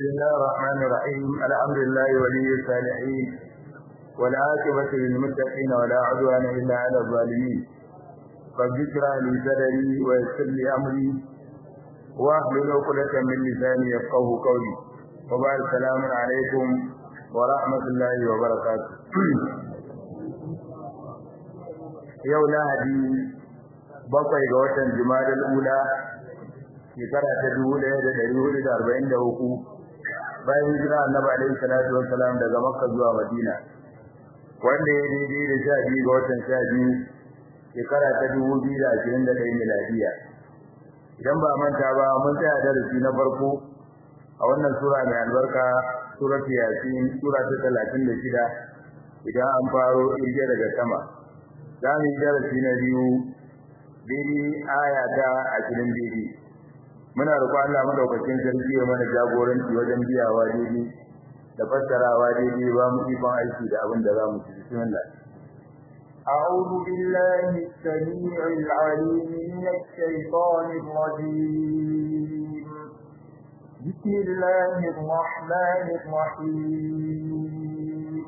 بسم الله الرحمن الرحيم الحمد لله ولي الصالحين والعاقبة للمتقين ولا عدوان إلا على الظالمين رب اشرح لي صدري ويسر لي أمري واحلل عقدة من لساني يفقه قولي وبعد السلام عليكم ورحمة الله وبركاته yau lahadi bakwai ga watan jumadal ula shekara ta dubu ɗaya da ɗari hudu da arba'in da uku bayan hijira annabi alaihi salatu wassalam daga makka zuwa madina wanda ya daidai da sha biyu ga watan sha biyu shekara ta dubu biyu da ashirin da ɗaya miladiya idan ba manta ba mun tsaya darasi na farko a wannan sura mai albarka surat yasin sura ta talatin da shida idan an faro irge daga sama za mu yi darasi na biyu daidai aya ta ashirin daidai muna roƙon Allah madaukakin sarki ya mana jagoranci wajen biyawa daidai da fassarawa daidai ba mu ikon aiki da abin da za mu ci bismillah أعوذ بالله السميع العليم من الشيطان الرجيم بسم الله الرحمن الرحيم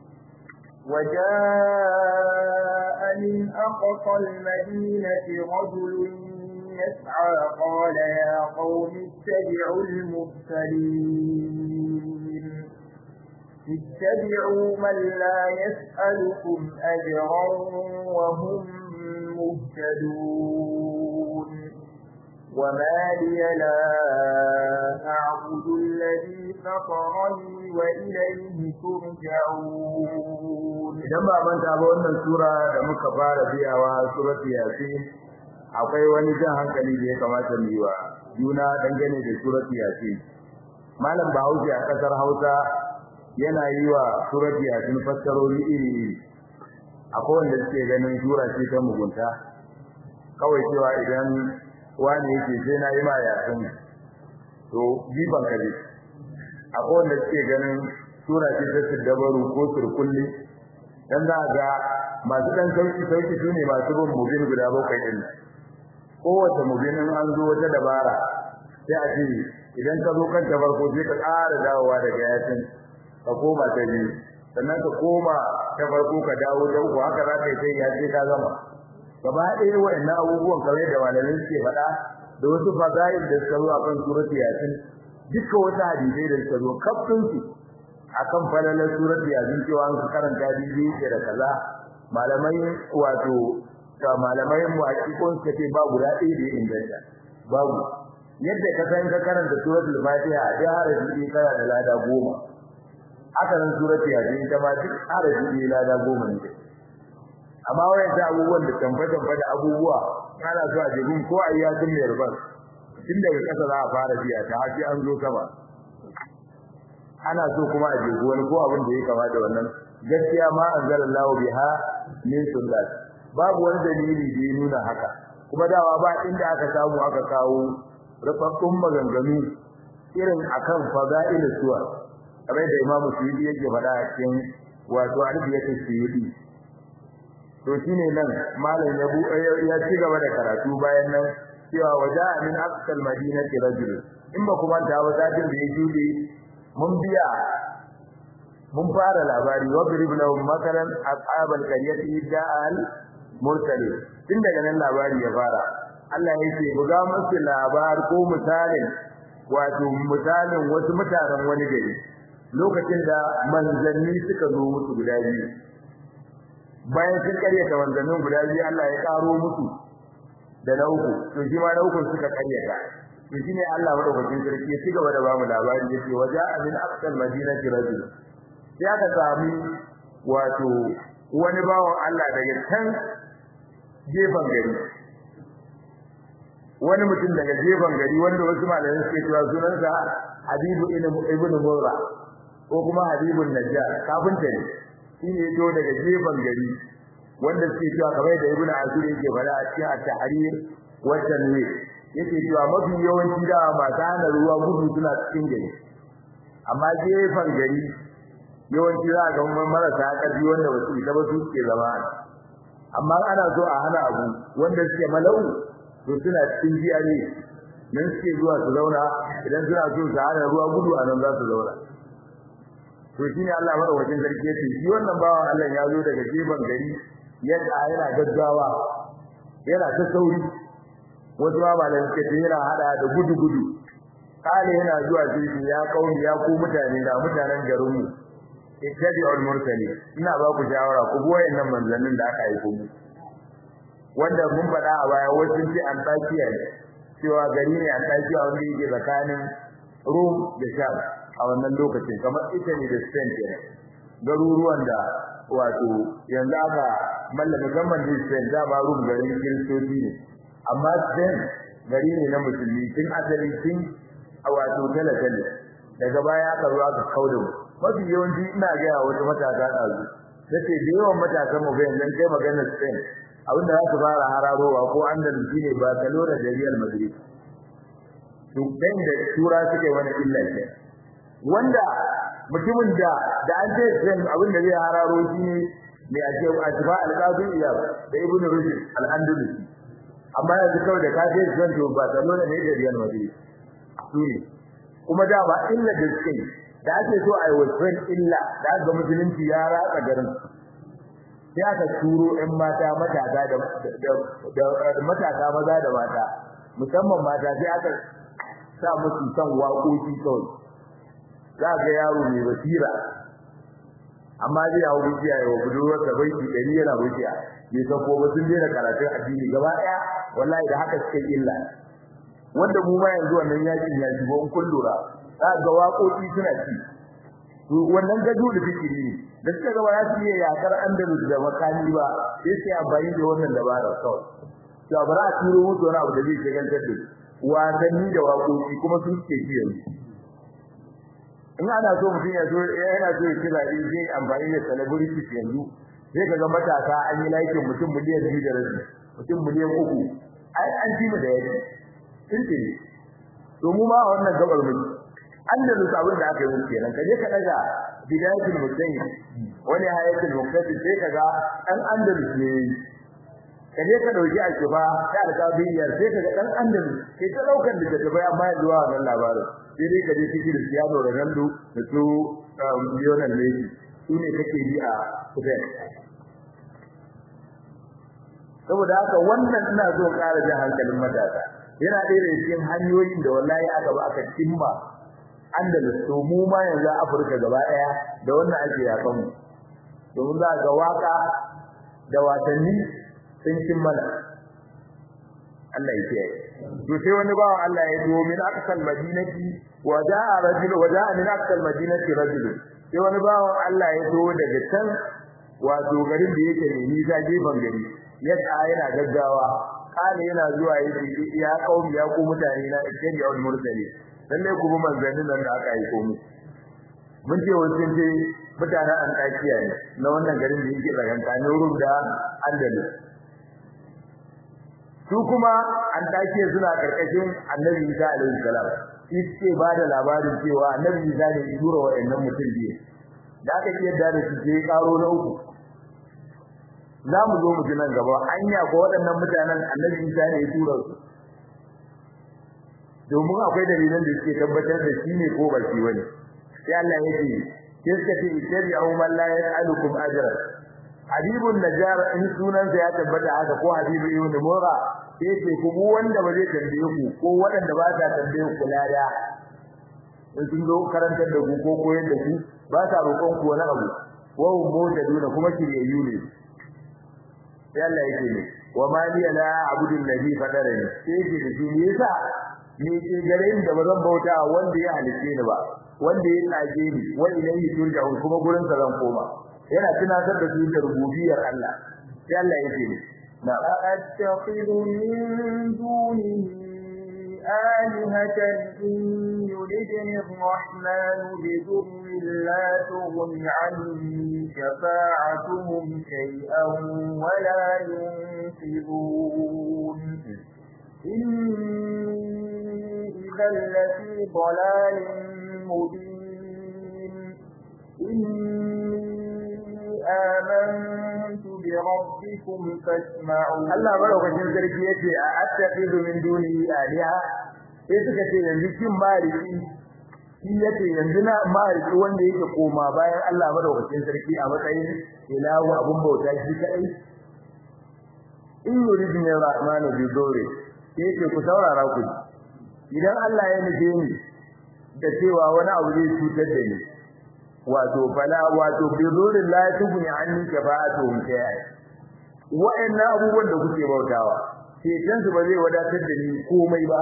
وجاء من أقصى المدينة رجل يسعى قال يا قوم اتبعوا المرسلين اتبعوا من لا يسألكم أجرا وهم مهتدون وما لي لا أعبد الذي فطرني وإليه ترجعون idan ba manta ba wannan sura da muka fara biyawa surat yasin akwai wani jan hankali da ya kamata mu yi wa juna dangane da surat yasin malam bahaushe a kasar hausa yana yi wa surat yasin fassarori iri iri akwai wanda suke ganin sura ce ta mugunta kawai cewa idan wani yake sai na yi ma yasin to jiban kaje akwai wanda suke ganin sura ce ta siddabaru ko surkulli dan za ga masu dan sauki sauki sune masu bin mubin guda bakwai din kowace mubin in an zo wata dabara sai a ce idan ka zo kan ta farko sai ka ƙara dawowa daga yasin ka koma ta biyu sannan ka koma ta farko ka dawo ta uku haka za ka yi sai ya ce ka gama gaba ɗaya wa'annan abubuwan kamar da malamai suke faɗa da wasu fadail da suka zo a kan surati yasin dukkan wasu hadisai da suka zo kafin su akan falalar surat yasin cewa an karanta bibi ce da kaza malamai wato ta malamai mu hakikon suka ce ba guda ɗaya da inganta babu yadda ka san ka karanta suratul fatiha a da harafi kana da lada goma haka nan surat yasin ita ma duk harafi lada goma ne amma wayan ta abubuwan da tambata da abubuwa kana so a jibin ko ayyatin mai rubar tun daga kasa za a fara biya ta hafi an zo sama ana so kuma a jego wani ko abin da ya kama da wannan gaskiya ma anzalallahu biha min sunnat babu wani dalili da ya nuna haka kuma dawa ba inda aka samu aka kawo rufaffun maganganu irin akan fada'il suwa kamar da Imam Suyuti yake faɗa a cikin wato alfiyatu Suyuti to shine nan malam ya bu ya ci gaba da karatu bayan nan cewa waja'a min aqsal madinati rajul in ba kuma ta wata din da ya jude mun biya mun fara labari wadrib lahum makaran ashabal qaryati da'al mursalin tun daga nan labari ya fara Allah ya ce buga musu labar ko misalin wato misalin wasu mutanen wani gari lokacin da manzanni suka zo musu guda biyu bayan sun karyata manzannin guda biyu Allah ya karo musu da na uku to shi ma na uku suka karyata to shine Allah madaukakin sarki ya cigaba da bamu labari yace waja min aqsal madinati rajul sai aka sami wato wani bawon Allah daga can gefen gari wani mutum daga gefen gari wanda wasu malamai suke cewa sunansa Habibu ibn Murra ko kuma Habibun Najjar kafinta ne shine yato daga gefen gari wanda suke cewa kamar da Ibn Asir yake fara a cikin at-tahrir wa tanwir yake cewa mafi yawanci da masu hana ruwa gudu suna cikin gari amma gefen gari yawanci za a ga marasa ƙarfi wanda ba su isa ba su ke zama amma ana so a hana abu wanda suke malau to suna cikin jiyare nan suke zuwa su zauna idan suna so su hana ruwa gudu a nan za su zauna to shine Allah madaukakin sarki yace shi wannan bawan Allah ya zo daga gefen gari yadda yana gaggawa yana ta sauri wasu ma malan suke ce yana hada da gudu gudu kale yana zuwa sai ya kauni ya ku mutane da mutanen garin mu ittabi'ul mursali ina ba ku shawara ku bi wayannan manzannin da aka aiko mu wanda mun faɗa a baya wasu ce Antakiya ne cewa gari ne Antakiya wanda yake tsakanin Rome da Sham a wannan lokacin kamar Italy da Spain kenan garuruwan da wato yanzu aka mallaka musamman da Spain da ba Rome garin Kiristoci ne amma Spain gari ne na musulmi tun asali tun a wato talatale daga baya aka zo aka kauda mu mafi yawanci ina ga wasu matasa ɗazu nace da yawan matasan mu bayan nan kai magana Spain abinda za su fara hararowa ko Andalus ne Barcelona da Real Madrid to dan da tura suke wani illa ce wanda mutumin da da an ce Spain abinda zai hararo shi ne mai ake ajba al-qadi ila da Ibn Rushd al-Andalus amma yanzu kawai da kaje Spain to Barcelona ne da Real Madrid su ne kuma da ba illa da suke da ake so a yi wasan illa da ga musulunci ya ratsa garin sai aka turo ɗan mata matasa da da matasa maza da mata musamman mata sai aka sa musu san waƙoƙi kawai za ga yaro mai basira amma zai yawo rufiya ya wa budurwar da bai ɗari yana rufiya bai san ko ba sun daina karatun addini gaba ɗaya wallahi da haka suka illa wanda mu ma yanzu wannan yakin ya shigo in kun lura za ga waƙoƙi suna ci to wannan gado da fikiri ne da suka ga ba su iya yakar andalus da makani ba sai sai amfani da wannan dabara kawai to ba za a turo musu wani abu da zai shagaltar da wasanni da waƙoƙi kuma sun ce shi yanzu in ana so mutum ya so yana so ya ci zaɓe zai amfani da celebrities yanzu sai ka ga matasa an yi laikin mutum miliyan biyu da rabi mutum miliyan uku ai an ci mu da yaki sun ce to mu ma wannan gabar mu andalus abin da aka yi musu kenan kaje ka daga bidayatul mutayyib wani hayatul muqtadi sai kaga dan andalus ne kaje ka dauki a kifa ta alƙabiyar sai kaga dan andalus sai ta daukar da ta bai amma yanzu wa wannan labarin sai dai kaje cikin Cristiano Ronaldo da su Lionel Messi su ne kake bi a Spain saboda haka wannan ina so ƙara jin hankalin matasa yana ɗaya daga cikin hanyoyin da wallahi aka ba aka cimma Andalus to mu ma yanzu Afirka gaba ɗaya da wannan ake yakan mu domin za ga waka da wasanni sun cin mana Allah ya kiyaye to sai wani bawan Allah ya zo min aqsal madinati wa jaa rajul wa jaa min aqsal madinati rajul sai wani bawan Allah ya zo daga can wato garin da yake ne nisa gefen gari ya yana gaggawa kana yana zuwa yake ya kaumi ya ku mutane na ikkari al mursali lalle ku bi manzannin nan da aka aiko mu mun ce wasu ce mutanen Antakiya ne na wannan garin da yake tsakankanin Rum da Andalus su kuma Antakiya suna karkashin Annabi Isa alaihi salam shi ce ba da labarin cewa Annabi Isa ne ya tura wa'annan mutum biyu da aka ce da su je karo na uku za mu zo mu ji nan gaba anya ko waɗannan mutanen Annabi Isa ne ya tura su domin akwai dalilan da suke tabbatar da shi ne ko ba shi bane sai Allah ya ce sai suka ce ittabi'u man la yas'alukum ajra habibun najar in sunan sa ya tabbata haka ko habibu ibn mura sai ce ku mu wanda ba zai tambaye ku ko waɗanda ba sa tambaye ku lada in sun zo karantar da ku ko koyar da ku ba sa roƙon ku wani abu wa hum mutaduna kuma kiryayyu ne sai Allah ya ce wa ma li la a'budu alladhi fadarani sai ce da shi me yasa ni ke gare ni da bazan bauta wanda ya halice ni ba wanda ya tsage ni wa ilayhi turja'un kuma gurin sa zan koma yana tunatar da su da rububiyar Allah sai Allah yake ni na attakhidhu min dunihi آلهة إن يردني الرحمن بضر لا تغن عني شفاعتهم شيئا ولا ينقذون إني إذا لفي ضلال مبين إني آمنت بربكم فاسمعون Allah madaukakin sarki yace a attaqidu min duni aliha sai suka ce yanzu kin mariki shi yace yanzu na mariki wanda yake koma bayan Allah madaukakin sarki a matsayin ilahu abun bauta shi kadai in yuridni rahmanu bi dore yake ku saurara ku idan Allah ya nufe ni da cewa wani abu zai cutar da ni wato fala wato bi dore la tubni anni shafa'atuhum shay'a wa'annan abubuwan da kuke bautawa ceton su ba zai wadatar da ni komai ba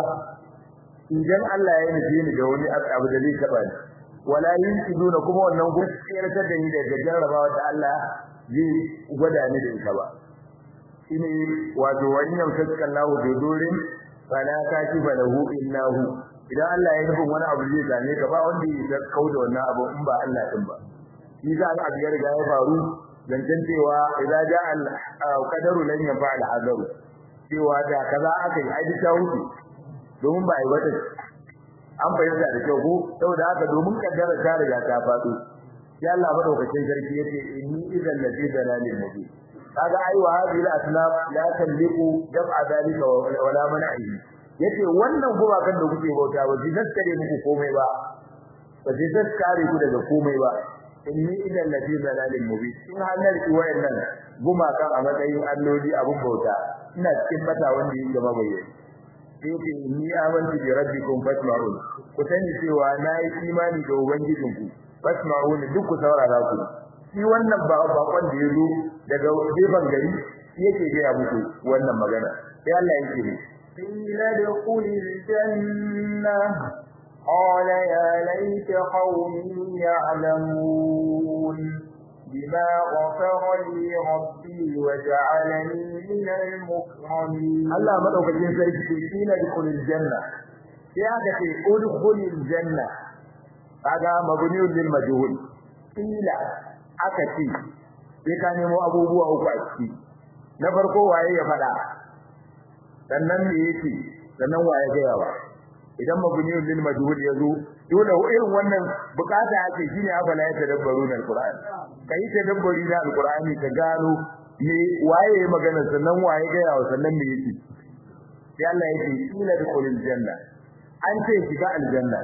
idan Allah ya nufe ni da wani abu da zai taba ni wala yinqiduna kuma wannan gaskiyar da ni daga jarrabawa da Allah zai gwada ni da ita ba shine wato wannan sakkan lahu bi durin fala kashifa lahu illahu idan Allah ya nufin wani abu zai same ka ba wanda ya kauda wannan abu in ba Allah din ba shi za a ga riga ya faru zancen cewa idza ja'a al-qadaru lan yanfa al-hadaru cewa da kaza aka yi ai ta wuce domin ba ai wata an bayyana da kyau ko saboda haka domin kaddara ta riga ta faɗo sai Allah madaukakin sarki yace inni idan lafi dalalin mubin kaga ai wa hadhihi al-asnaf la tamliku jam'a dalika wala man'i yace wannan gumakan da kuke bauta ba ji daskare muku komai ba ba ji daskare ku daga komai ba inni idan lafi dalalin mubin in hanar ki wayannan gumakan a matsayin alloli abun bauta ina cikin bata wanda yake mabayyana yake inni amantu bi rabbikum fasma'un ku sani cewa nayi imani da ubangijinku fasma'un duk ku saurara ku shi wannan ba bakon da yazo daga gefen gari yake ga muku wannan magana sai Allah yake ne qila dukhulil janna qala ya laita qaumi ya'lamun bima ghafara li rabbi wa ja'alani min al-mukramin Allah madaukakin sarki ce qila dukhulil janna sai aka ce udkhulil janna kaga mabniun lil majhul qila aka ce sai ka nemo abubuwa uku a ciki na farko waye ya fada sannan me yake sannan waye ga yawa idan mabniyun lil majhul yazo dole irin wannan bukata ake shine afala ya tadabbarun alquran kai tadabburi na alqurani ka gano me waye ya magana sannan waye ga yawa sannan me yake sai Allah yake ila dukhulil janna an ce shiga aljanna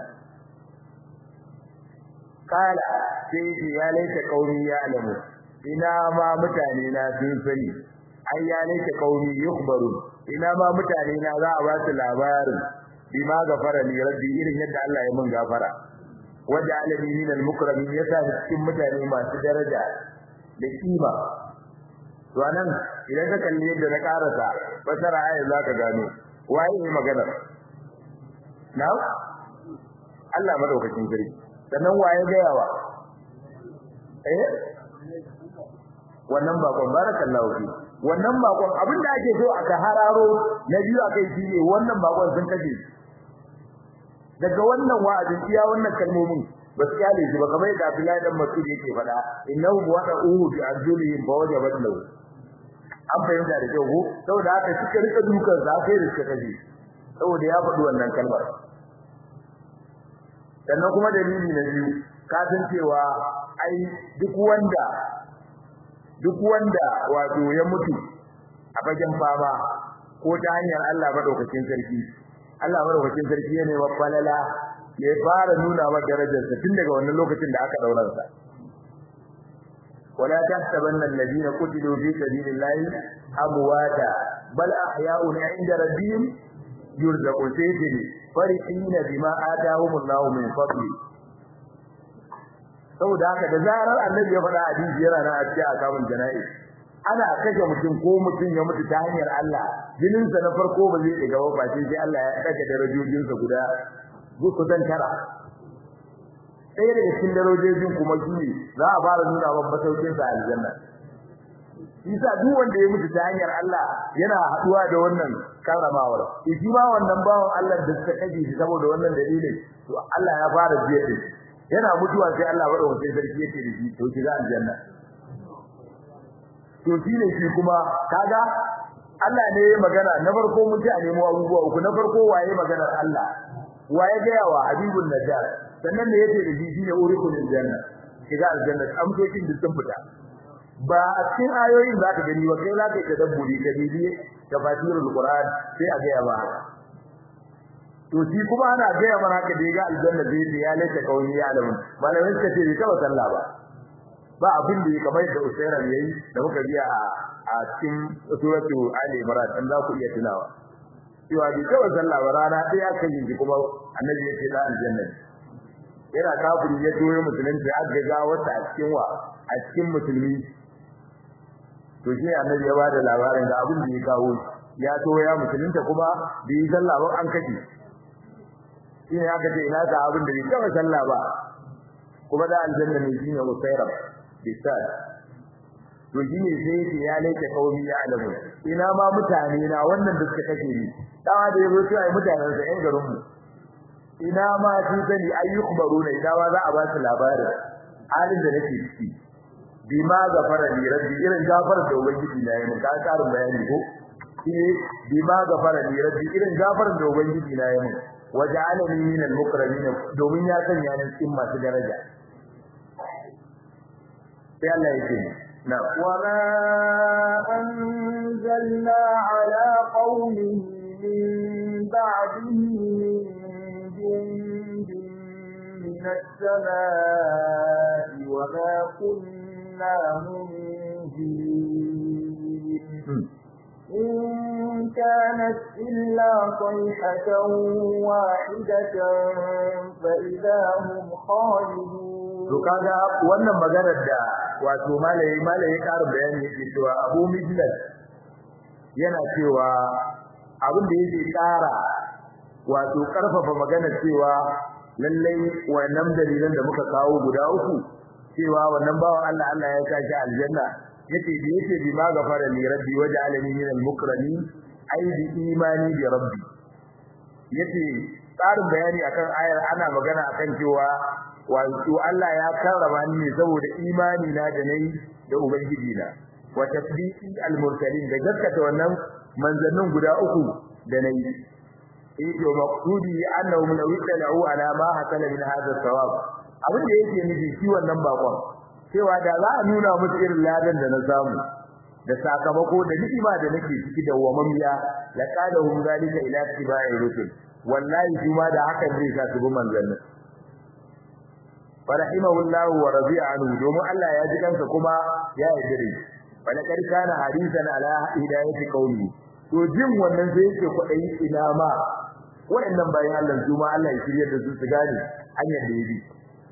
kala sai ya laita qaumi ya alamu ina ma mutane na sun sani ai ya laita qaumi yukhbaru ina ma mutane na za a ba su labarin bima gafara li rabbi irin yadda Allah ya mun gafara wanda alani min al-mukramin yasa cikin mutane masu daraja da kima to anan idan ka kalli yadda na karasa fasara ayat zaka gano waye ne magana na Allah madaukakin sarki sannan waye ga yawa eh wannan bakon barakallahu fi wannan bakon abinda ake so aka hararo na biyu akai shine wannan bakon sun kaje daga wannan wa'azin iya wannan kalmomin ba su kyale shi ba kamar yadda Abdullahi dan Mas'ud yake faɗa innahu wada'uhu bi arjulihim fa wajabat lahu an fahimta da kyau ko saboda haka suka rika dukan sa sai da suka kaje saboda ya faɗi wannan kalmar sannan kuma dalili na biyu ka san cewa ai duk wanda duk wanda wato ya mutu a fagen fama ko ta hanyar Allah madaukakin sarki Allah madaukakin sarki ya nema falala ya fara nuna wa darajarsa tun daga wannan lokacin da aka daura sa wala tahsabanna alladhina qutilu fi sabilillahi amwata bal ahya'un 'inda rabbihim yurzaqun sayyidina farihina bima atahumullahu min fadli saboda haka da zarar annabi ya faɗa hadisi yana nan a cikin akamun jana'i ana kashe mutum ko mutum ya mutu ta hanyar Allah jininsa na farko ba zai ɗiga ba sai Allah ya ɗaga darajojinsa guda kusan tara ɗaya daga cikin darajojin kuma shi ne za a fara nuna wa masaukinsa a aljanna Isa duk wanda ya mutu ta hanyar Allah yana haɗuwa da wannan karamawar shi ma wannan bawan Allah da suka kashe shi saboda wannan dalilin to Allah ya fara jiya da yana mutuwa sai Allah bada wata sarki yake da shi to shiga aljanna to shine shi kuma kaga Allah ne ya magana na farko mun ji a nemo abubuwa uku na farko waye maganar Allah waye ga yawa habibun najjar sannan ne yake da shi shine urikul janna shiga aljanna amsoshin da sun fita ba a cikin ayoyin za ka gani ba kai za ka yi tadabburi ka bibi tafsirul qur'an sai a ga ba to shi kuma ana gaya mana haka da ga aljanna zai ce ya laita kauni ya alamun malamin suka ce bai taba sallah ba ba abin da ya kamar da usaira yayi da muka biya a a cikin suratu ali imran dan za ku iya tunawa cewa bai taba sallah ba rana ɗaya aka yi kuma annabi ya ce da aljanna yana kafiri ya toye musulunci aka ga wata a cikin wa a cikin musulmi to shi annabi ya bada labarin da abin da ya kawo ya to ya musulunta kuma da yi sallah ba an kace shi ne aka ce ina ga abin da bai taba sallah ba kuma da aljanna ne shine usaira bisal to shi ne sai ya lake kaumi ya alamu ina ma mutane na wannan da suka kace ni dawa da yazo sai ai mutanen sa yan garin mu ina ma sun sani ayyukhbaruna ina ma za a ba su labarin halin da nake ciki bima gafara li rabbi irin gafara da ubangiji na yi ka karin bayani ko shine bima gafara li rabbi irin gafara da ubangiji na yi waja'alani min al-mukramin domin ya sanya ni cikin masu daraja sai Allah yake na wa ma anzalna ala qaumihi min ba'dihi min jundin min as-samaa'i wa ma kunna munzilin إن كانت إلا صيحة واحدة فإذا هم خالدون to kaga wannan maganar da wato malai malai karin bayani yake cewa Abu Mijlas yana cewa abin da yake kara wato karfafa maganar cewa lallai wannan dalilan da muka kawo guda uku cewa wannan bawan Allah Allah ya tashi aljanna yace da yace bi ma gafara li rabbi waj'alani min al-mukramin ai bi imani bi rabbi yace tsarin bayani akan ayar ana magana akan cewa wato Allah ya karrama ni ne saboda imani na da nayi da ubangiji na wa tasdiqi al-mursalin da gaskata wannan manzannin guda uku da nayi eh yo maqsudi annahu min wisalahu ala ma hasala min hadha thawab abin da yake nufi shi wannan bakon cewa da za a nuna musu irin ladan da na samu da sakamako da ni'ima da nake ciki da wamamiya la qadahum zalika ila tibai rusul wallahi kuma da hakan zai sa su bi manzannin farahimahullahu wa radiya anhu domin Allah ya ji kansa kuma ya yarda da shi wala kad kana hadisan ala hidayati qaumi to jin wannan sai yake kudai ina ma waɗannan bayan Allah su ma Allah ya shirye da su su gane hanyar da yabi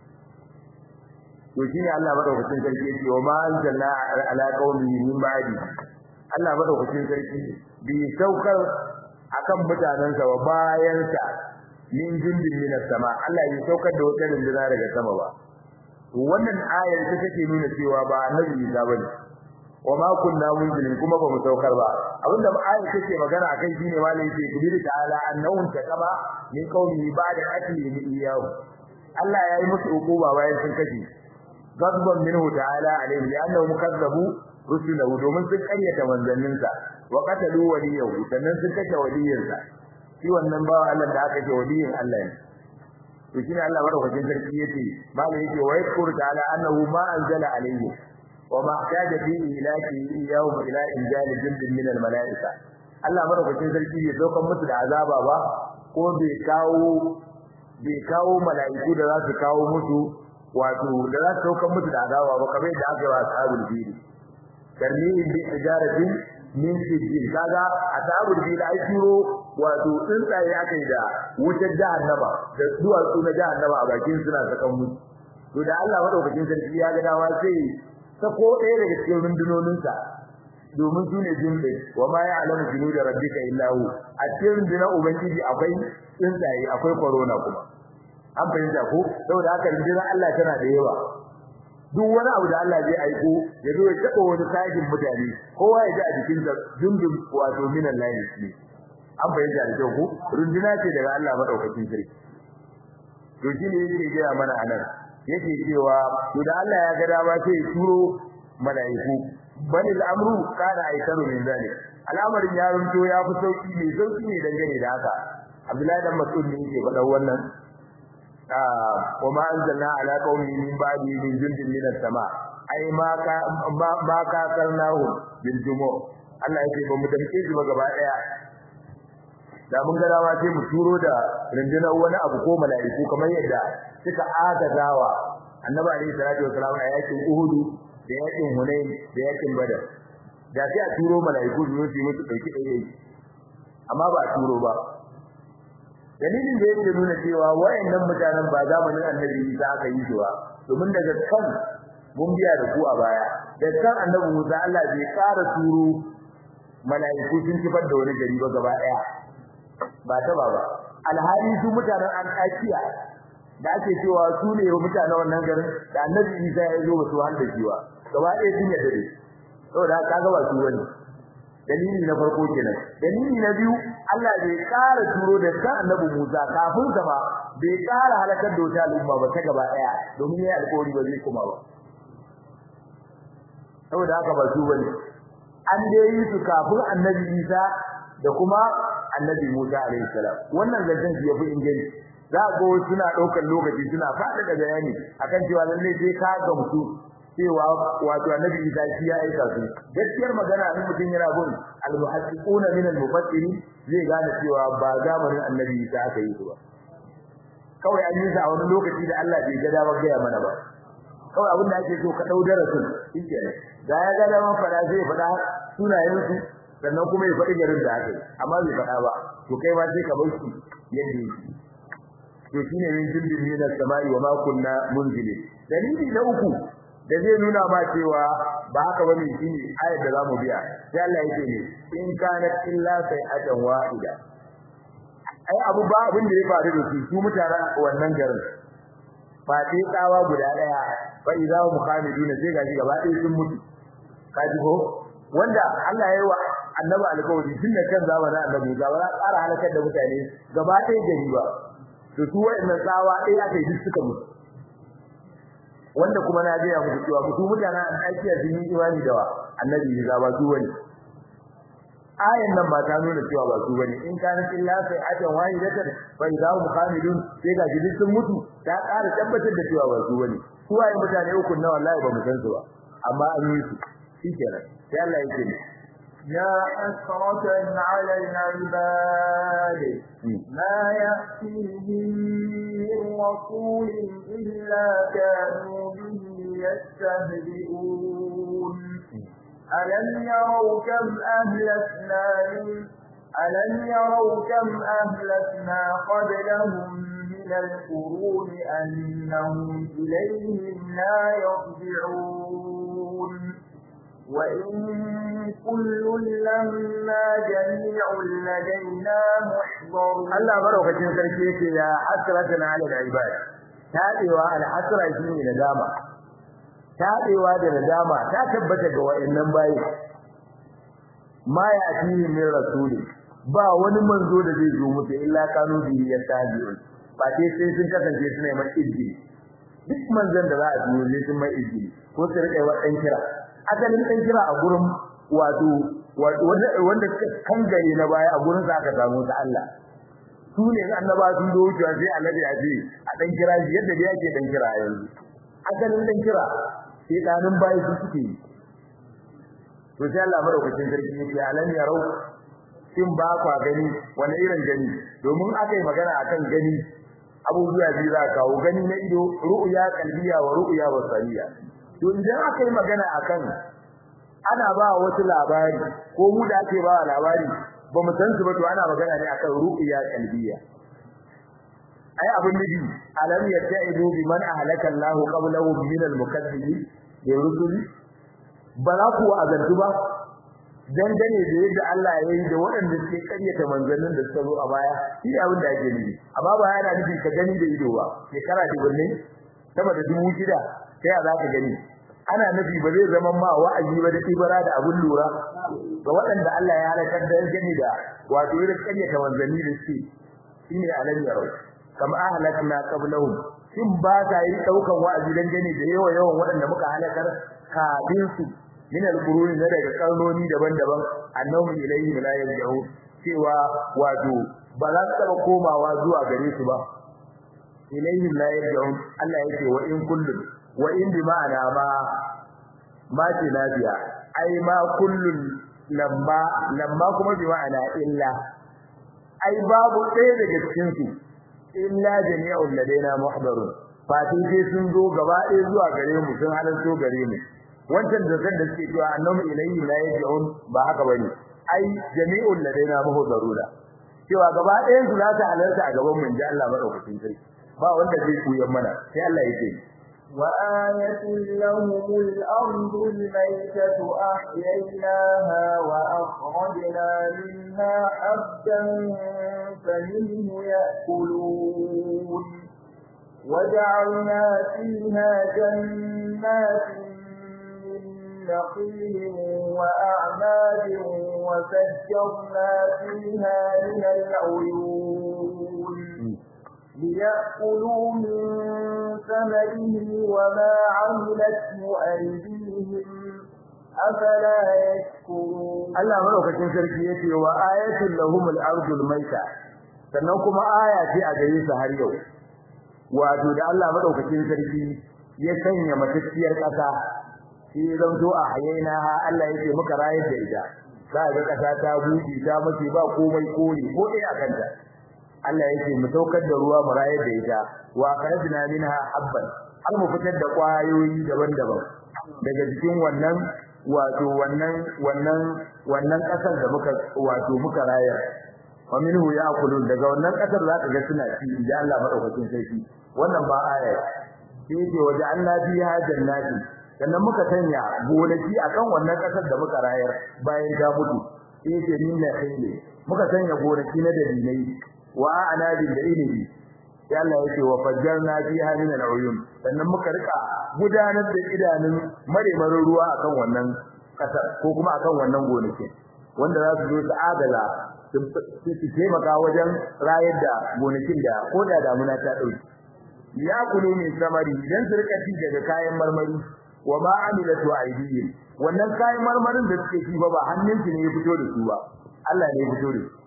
to shine Allah madaukakin sarki yake wa ma anzalna ala qaumi min ba'di Allah madaukakin sarki bi saukar akan mutanansa wa bayansa min jundin min sama Allah ya saukar da wata runduna daga sama ba wannan ayar ta take nuna cewa ba annabi Isa bane wa ma kunna munzilin kuma ba mu saukar ba abinda ayar take magana akai shine malai yake kubiri ta'ala annahum taqama min qawmi ba'da akli min iyahu Allah ya yi musu hukuma bayan sun kashe غضبا منه تعالى عليه لانهم كذبوا رسله domin sun karyata manzanninsa wa qatalu waliyahu sannan sun kashe waliyinsa shi wannan bawa Allah da aka ce waliyin Allah ne to shine Allah madaukakin sarki yace malai yake wa yakuru ta'ala annahu ma anzala alayhi wa ma hataja fi ilaki yawm ila injali jundin min al malaika Allah madaukakin sarki bai daukan musu da azaba ba ko bai kawo bai kawo mala'iku da za su kawo musu wato da za su daukan musu da azaba ba kamar yadda aka yi wa ashabul fili karnihin bi ijaratin min sijil kaga ashabul fili ai turo wato tsuntsaye aka yi da wutar jahannama da duwatsu na jahannama a bakin suna sakan musu to da Allah madaukakin sarki ya ga dawa sai sako ɗaya daga cikin rundunoninsa domin su ne jinde wa ma ya alamu jinu da rabbika illa hu a cikin rundunar ubangiji akwai tsuntsaye akwai corona kuma an fahimta ko saboda haka rundunar Allah tana da yawa duk wani abu da Allah zai aiko ya zo ya taba wani sajin mutane kowa ya ji a jikin sa dundun wato minan lahi ne an fahimta da kyau ko runduna ce daga Allah madaukakin sarki to shi ne yake gaya mana anan yake cewa to da Allah ya ga dama sai ya turo mala'iku bani al'amru kana aikaru min zalik al'amarin ya runto ya fi sauki ne sauki ne dangane da haka Abdullahi dan Mas'ud ne yake faɗa wannan وما أنزلنا على قوم من بعد من جند من السماء أي ما كا ما كاكرناه بالجموع Allah yake ba mu damke shi ba gaba daya da mun ga dama sai mu turo da rundunar wani abu ko mala'iku kamar yadda suka agazawa annabi alaihi salatu wasalam a yakin Uhud da yakin Hunain da yakin Badar da sai a turo mala'iku su yi musu dauki dai amma ba a turo ba dalilin da yake nuna cewa wayannan mutanen ba zamanin annabi Isa aka yi su ba domin daga kan mun biya da ku a baya da kan annabi Musa Allah bai ƙara turo mala'iku sun kifar da wani gari ba gaba daya ba ta ba ba alhali su mutanen an kakiya da ake cewa su ne mutanen wannan garin da annabi Isa ya zo su handa jiwa gaba ɗaya sun yadda dai saboda kaga ba su wani dalili na farko kenan dalili na biyu Allah bai ƙara turo da kan annabi Musa kafin sa ba bai ƙara halakar da wata al'umma ba ta gaba ɗaya domin yayi alƙawari ba zai kuma ba saboda haka ba su bane an dai yi su kafin annabi Isa da kuma annabi Musa alaihi salam wannan zancen shi yafi inganci za ga suna daukar lokaci suna fada da bayani akan cewa lalle sai ka gamsu cewa wato annabi Isa shi ya aika su gaskiyar magana in mutum yana bin al-muhaddiquna min al-mufassirin zai gane cewa ba zamanin annabi Isa aka yi su ba kawai an yi sa a wani lokaci da Allah bai ga damar gaya mana ba kawai abin da ake so ka dau darasin shikenan da ya ga damar fada zai fada sunayen su sannan kuma ya faɗi garin da aka yi amma bai faɗa ba to kai ma sai ka bar shi yadda yake to shine min jindin min as-sama'i wa ma kunna munzilin dalili na uku da zai nuna ma cewa ba haka bane shine ayar da zamu biya sai Allah yake ne in kana illa sai'atan wahida ai abu ba abin da ya faru da su su mutanen wannan garin ba sai tsawa guda daya fa idza hum khamiduna sai gaji gaba ɗaya sun mutu kaji ko wanda Allah ya yi wa annabi alƙawari tun da kan zamanin annabi ga wala tsara halakar da mutane gaba ɗaya gari ba to su wa'annan tsawa ɗaya aka yi duk suka mutu wanda kuma na gaya muku cewa su mutanen aikiya sun yi imani da annabi ya ba su wani ayan nan ba ta nuna cewa ba su bane in kana illa sai ajan wahidatan fa idza hum khamidun sai ga jidin sun mutu ta ƙara tabbatar da cewa ba su bane su waye mutane uku na wallahi ba mu san su ba amma an yi su shikenan sai Allah yake ne يا حسرة على العباد ما يأتيهم من رسول إلا كانوا به يستهزئون ألم يروا كم أهلكنا من ألم يروا كم أهلكنا قبلهم من القرون أنهم إليهم لا يرجعون وإن كل لما جميع لدينا محضرون الله مروكتين سركيك يا حسرة على العباد تابوا على حسرة شيء ندامة tabewa da nadama ta tabbata ga wayannan bayi ma ya atini min rasuli ba wani manzo da zai zo musu illa kanu bi yastajiun ba sai sai sun kasance suna mai izini duk manzon da za a zo ne sun mai izini ko su rike wa dan kira asalin dan kira a gurin wato wanda suka kangare na baya a gurin sa aka samu ta Allah su ne annaba sun zo wucewa sai annabi ya ce a dan kira shi yadda da yake dan kira yanzu asalin dan kira sai danin bayi su suke yi to sai Allah madaukakin sarki yake alam ya rau shin ba kwa gani wani irin gani domin aka yi magana akan gani abubuwa biyu za kawo gani na ido ru'ya qalbiya wa ru'ya basariya to idan aka yi magana akan ana ba wasu labari ko mu da ake ba labari ba mu san su ba to ana magana ne akan ru'ya qalbiya ai abin nabi alam yatta'idu biman ahlaka Allahu qablahum min al-mukaththibin da rusuli bala ku azantu ba dangane da yadda Allah ya yi da waɗanda suke karyata manzannin da suka zo a baya shi abin da ake nufi amma ba yana nufi ka gani da ido ba shekara dubunne sama da dubu shida sai a zaka gani ana nufi ba zai zama ma wa'azi ba da ibara da abun lura ga waɗanda Allah ya halakar da gani da wato irin karyata manzanni da suke shine alam yarau kama ahlakna qablahum shin ba ta yi daukan wa'azi dan gane da yawa yawan waɗanda muka halakar kafin su min al-quruni na daga karnoni daban-daban annahum ilayhi la yarji'u cewa wato ba za su taba komawa zuwa gare su ba ilayhi la yarji'u Allah yake wa in kullu wa in bi ma'ana ma ma ce lafiya ai ma kullun lamma lamma kuma bi ma'ana illa ai babu ɗaya daga cikin su illa jami'ul ladaina muhdarun fatin sai sun zo gaba ɗaya zuwa gare mu sun halarto gare mu wancan da kan da suke cewa annabi ilayhi la yaji'un ba haka bane ai jami'ul ladaina muhdaruna cewa gaba ɗayan su za ta halarta a gaban mu inji Allah madaukakin sarki ba wanda zai koyan mana sai Allah ya ce وآية لهم الأرض الميتة أحييناها وأخرجنا منها حبا فمنه يأكلون وجعلنا فيها جنات من نخيل وأعناب وفجرنا فيها من العيون ليأكلوا من ثمره وما عملته أيديهم أفلا يشكرون Allah madaukakin sarki yace wa ayatul lahumul ardul maita sannan kuma aya ce a gare su har yau wato da Allah madaukakin sarki ya sanya matacciyar kasa shi zanto a hayaina Allah yake muka rayar da ita za ga kasa ta buɗe ta mace ba komai kore ko dai a kanta Allah yake mu saukar da ruwa mu rayar da ita wa karajna minha habban har mu fitar da kwayoyi daban-daban daga cikin wannan wato wannan wannan wannan kasar da muka wato muka rayar wa minhu ya'kulun daga wannan kasar zaka ga suna ci idan Allah madaukakin sarki wannan ba aya sai ce waje Allah biha jannati sannan muka sanya gonaki akan wannan kasar da muka rayar bayan ta mutu sai ce minna khayli muka sanya gonaki na dalilai wa anabin da inibi sai Allah yake wa fajjarna fiha min al-uyun sannan muka rika gudanar da idanun maremarin ruwa akan wannan kasar ko kuma akan wannan gonaki wanda za su zo su adala su taimaka wajen rayar da gonakin da ko da damuna ta dauki ya kulu min samari idan su rika ci daga kayan marmari wa ma amilatu aydihim wannan kayan marmarin da suke ci ba ba hannunsu ne ya fito da su ba Allah ne ya fito da su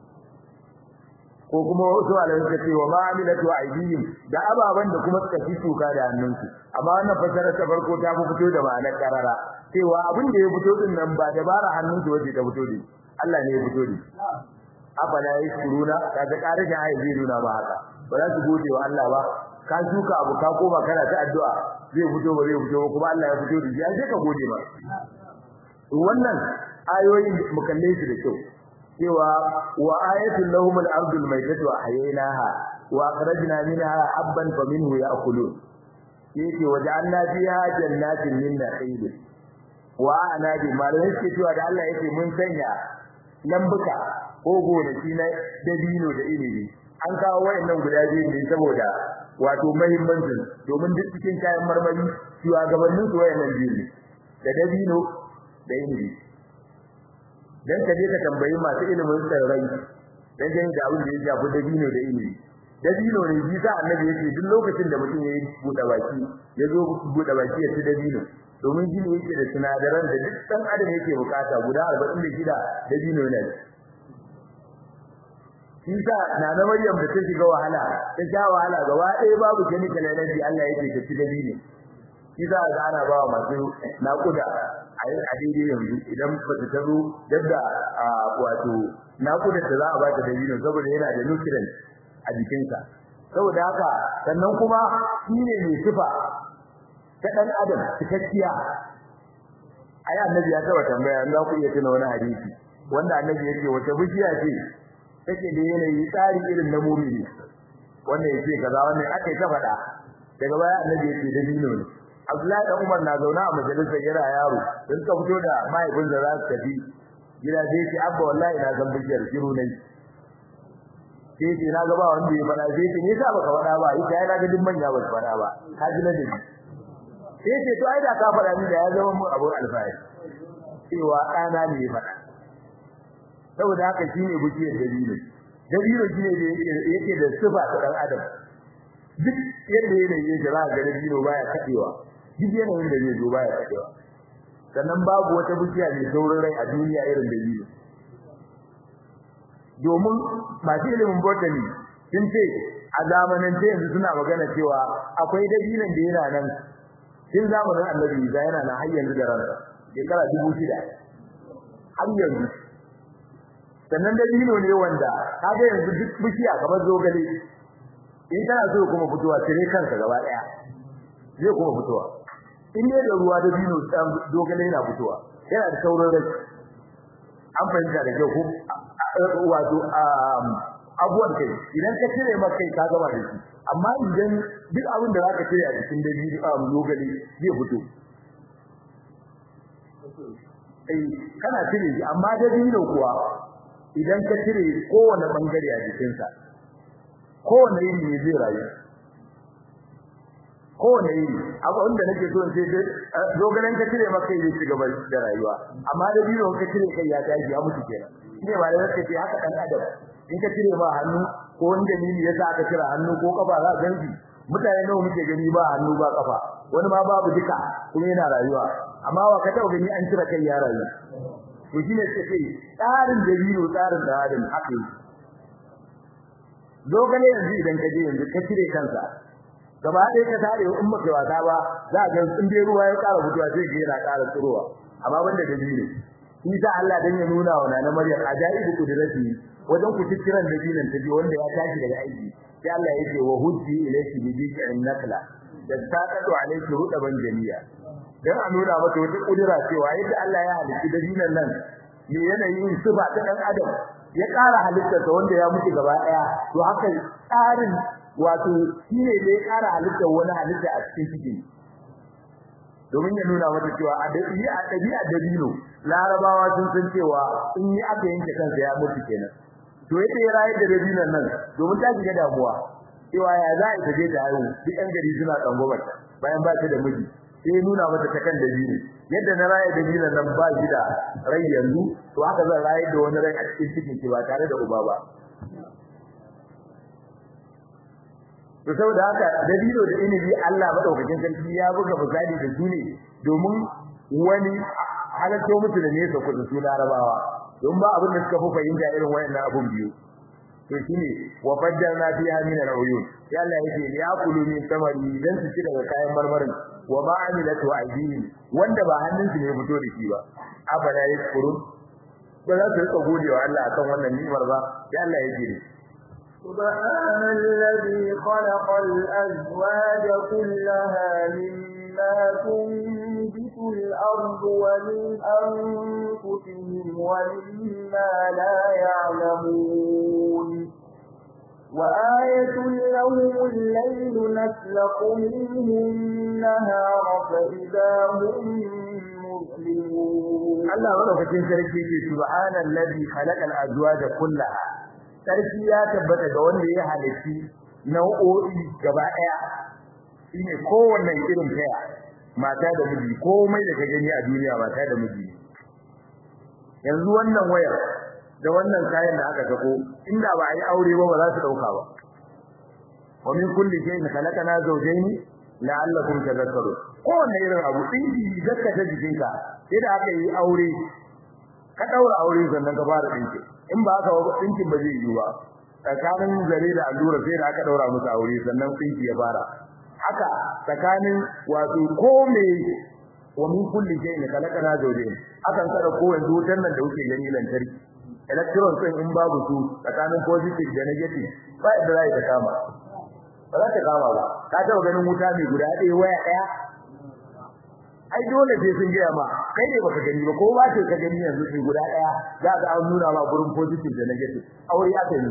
ko kuma wasu alamun suka ce wa ma amilatu aydihim da ababan da kuma suka ci shuka da hannunsu amma wannan fasara ta farko ta fi fito da ma'anar karara cewa abin da ya fito din nan ba dabara hannunsu wace ta fito da Allah ne ya fito da afala yashkuruna kaga karin ayi zai nuna ba haka ba za su gode wa Allah ba ka shuka abu ka koma kana ta addu'a zai fito ba zai fito ba kuma Allah ya fito da shi sai ka gode ba wannan ayoyin mu kalle su da kyau cewa wa ayatul lahum al-ardul maytatu ahyaynaha wa akhrajna minha habban faminhu ya'kulun yake waja'alna fiha jannatin min nakhil wa anabi malai yake cewa da Allah yake mun sanya lambuka ko gonaki na dabino da inibi an kawo wayannan guda biyu ne saboda wato muhimmancin domin duk cikin kayan marmari cewa gabanin su wayannan biyu ne da dabino da inibi dan ka je ka tambayi masu ilimin tsirrai dan gani da abin da ya shafi dabino da ilimi dabino ne shi sa annabi yake duk lokacin da mutum yayi buɗe baki ya zo buɗe baki ya ci dabino domin shi ne yake da sinadaran da duk dan adam yake bukata guda 46 dabino ne shi sa na na Maryam da ta shiga wahala ta sha wahala gaba ɗaya babu chemical energy Allah yake ta ci dabino shi za ga ana ba wa masu naƙuda a daidai yanzu idan ba ta taro yadda wato naƙudar da za a ba ta dabino saboda yana da nutrient a jikinsa saboda haka sannan kuma shi ne mai sifa ta ɗan adam cikakkiya ai annabi ya taba tambaya za ku iya tuna wani hadisi wanda annabi ya ce wata bishiya ce take da yanayi tsari irin na mumini wannan ya ce kaza wannan aka yi ta faɗa daga baya annabi ya ce dabino ne Abdullahi dan Umar na zauna a majalisar yana yaro dan ka fito da mahaifin da za su tafi gida sai ce abba wallahi na san bishiyar shiru ne sai ce na ga ba wanda ya fada sai ce ne sa baka fada ba ita yana ga duk manya ba su fada ba ka ji ladabi sai ce to ai da ka fada ni da ya zama mun abun alfahari cewa ɗana ne ya fada saboda haka shine bishiyar dalili dalili shine da yake da sifa ta dan adam duk yadda yanayi yake za ga dalili baya kadewa duk yanayin da zai zo baya kadewa sannan babu wata bishiya mai saurin rai a duniya irin dalili domin masu ilimin botany sun ce a zamanin ce yanzu suna magana cewa akwai dalilin da yana nan tun zamanin annabi Isa yana nan har yanzu da ransa shekara dubu shida har yanzu sannan dabino ne wanda kaga yanzu duk bishiya kamar zogale in kana so kuma fitowa sai kanka gaba daya zai kuma fitowa in ne da ruwa dabino zogale yana fitowa yana da sauran rai an fahimta da kyau ko wato abuwan kai idan ka cire maka kai ka gama da shi amma idan duk abin da zaka cire a cikin dabino a zogale zai fito eh kana cire shi amma dabino kuwa idan ka cire kowane bangare a jikinsa kowane iri ne zai rayu kowane iri abu wanda nake so in ce dogaran ka cire maka yi ci gaba da rayuwa amma da biyo ka cire kai ya tashi ya mutu kenan shine ba da zaka ce haka dan adam in ka cire ba hannu ko wani dalili yasa aka cire hannu ko kafa za ka ganki mutane nawa muke gani ba hannu ba kafa wani ma babu duka kuma yana rayuwa amma wa ka taɓa gani an cire kai ya rayu to shine sai tsarin da biyo tsarin da adam haka yi dogale yanzu idan ka je yanzu ka cire kansa gaba ɗaya ka tare in maka wasa ba za ga in dai ruwa ya ƙara fitowa sai ga yana ƙara tsirowa amma banda da biyu shi sa Allah dan ya nuna wa nana Maryam ajaibu kudrati wajen ku cikiran da dinan ta ji wanda ya tashi daga aiki sai Allah ya ce wa hujji ilayki bi bi'in nakla da taqatu alayki rudaban jamiya dan a nuna maka wata kudura cewa yadda Allah ya halitta da dinan nan me yanayin sifa ta dan adam ya ƙara halittarsa wanda ya mutu gaba ɗaya to haka tsarin wato shine da ya ƙara halittar wani halitta a cikin cikin domin ya nuna mata cewa a dabi'a a dabi'a dabino larabawa sun san cewa in yi aka yanke kansa ya mutu kenan to yadda ya rayar da dabinon nan domin ta shiga damuwa cewa ya za a je ta haihu duk yan gari suna tsangwamar bayan ba ta da miji sai nuna mata ta kan dabino yadda na rayar dabinon nan ba shi da rai yanzu to haka zan rayar da wani rai a cikin cikin ki ba tare da uba ba to saboda haka dabino da inibi Allah madaukakin sarki ya buga misali da su ne domin wani halatto musu da nesa kudu su larabawa don ba abin da suka fi fahimta irin wayannan abun biyu to shine wa fajjalna fiha min al-uyun ya Allah yake ya kulu min samari dan su ci daga kayan marmarin wa ma amilatu aydihim wanda ba hannun su ne fito da shi ba abada yashkurun ba za su rika gode wa Allah akan wannan ni'imar ba ya Allah yake ne سبحان الذي خلق الأزواج كلها مما تنبت الأرض ومن أنفسهم ومما لا يعلمون وآية لهم الليل نسلق منه النهار فإذا هم مظلمون الله ورحمة sarki ce subhanallazi khalaqal azwaja kullaha sarki ya tabbata ga wanda ya halitti nau'o'i gaba daya shine kowanne irin kaya mata da miji komai da ka gani a duniya mata da miji yanzu wannan wayar da wannan kayan da aka sako inda ba a yi aure ba ba za su dauka ba wa min kulli shay'in khalaqana zawjayn la'allakum tadhakkarun kowanne irin abu dinki zakka ta jikinka sai da aka yi aure ka daura aure sannan ka fara dinki in ba haka ba dinkin ba zai yi ba tsakanin zare da allura sai da aka daura musu aure sannan dinki ya fara haka tsakanin wato ko me wa min kulli shay'in khalaqana zawjayn akan kada ko yanzu wutan nan da kuke gani lantarki electrons din in babu su tsakanin positive da negative ba da zai ta kama ba za ta kama ba ka taɓa ganin wuta mai guda ɗaya waya ɗaya ai dole sai sun gaya ma kai ne baka gani ba ko ba ce ka gani yanzu sai guda ɗaya za ka an nuna ma gurin positive da negative aure aka yi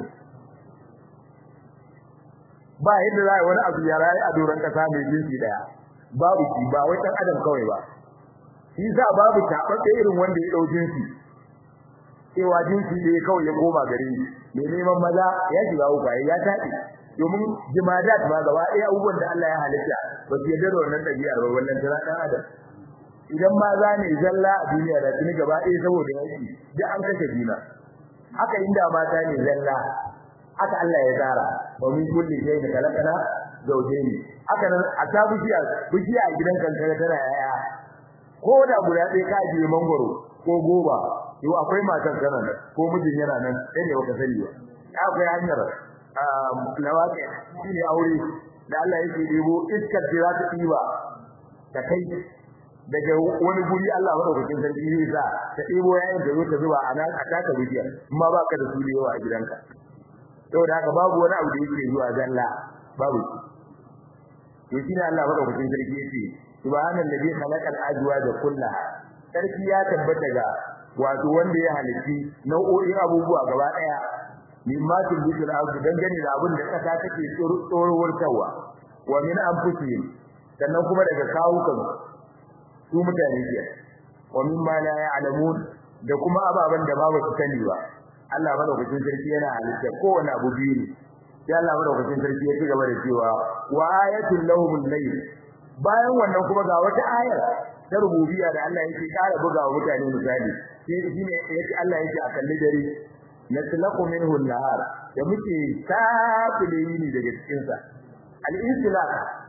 ba yadda za a wani abu ya rayu a doron kasa mai jinsi ɗaya babu shi ba wai ɗan adam kawai ba shi sa babu taɓaɓɓe irin wanda ya ɗau jinsi cewa jinsi ne kawai ya koma gare ni mai neman maza ya shiga uku ya taɗi domin jimadat ma gaba ɗaya abubuwan da Allah ya halitta ba su yarda da wannan ɗabi'ar ba wannan tana ɗan adam idan maza ne zalla a duniya da tuni gaba ɗaya saboda yaki duk an kashe juna haka inda mata ne zalla haka Allah ya tsara wa min kulli shay'in khalaqana zawjayn haka nan a ta bishiya bishiya a gidan kankara tana yaya ko da guda ɗaya ka ajiye mangoro ko goba yau akwai matan kana nan ko mijin yana nan sai ne baka sani ba akwai hanyar lawaƙi shine aure da Allah yake debo iskar da za ta diba ta kai daga wani guri Allah madaukakin sarki zai sa ta ɗebo yayin da zo ta zuba a nan a taka bishiyar amma ba ka da su da yawa a gidanka saboda haka babu wani abu da yake zuwa zalla babu shi to shine Allah madaukakin sarki yace subhanallazi khalaqal azwaja kullaha sarki ya tabbata ga wato wanda ya halitti nau'o'in abubuwa gaba daya mimma tubitul ardu dangane da abin da kasa take tsorowar tawa wa min anfusihim sannan kuma daga kawukan su mutane ke wa mimma la ya'lamun da kuma ababan da ba su sani ba Allah madaukakin sarki yana halitta kowane abu biyu ne sai Allah madaukakin sarki ya ci gaba da cewa wa ayatul lahumul layl bayan wannan kuma ga wata ayar ta rububiyya da Allah yake kara buga wa mutane misali sai shine yake Allah yake a kalli dare natlaqu minhu an-nahar da muke tafile yini daga cikin sa al-insilaq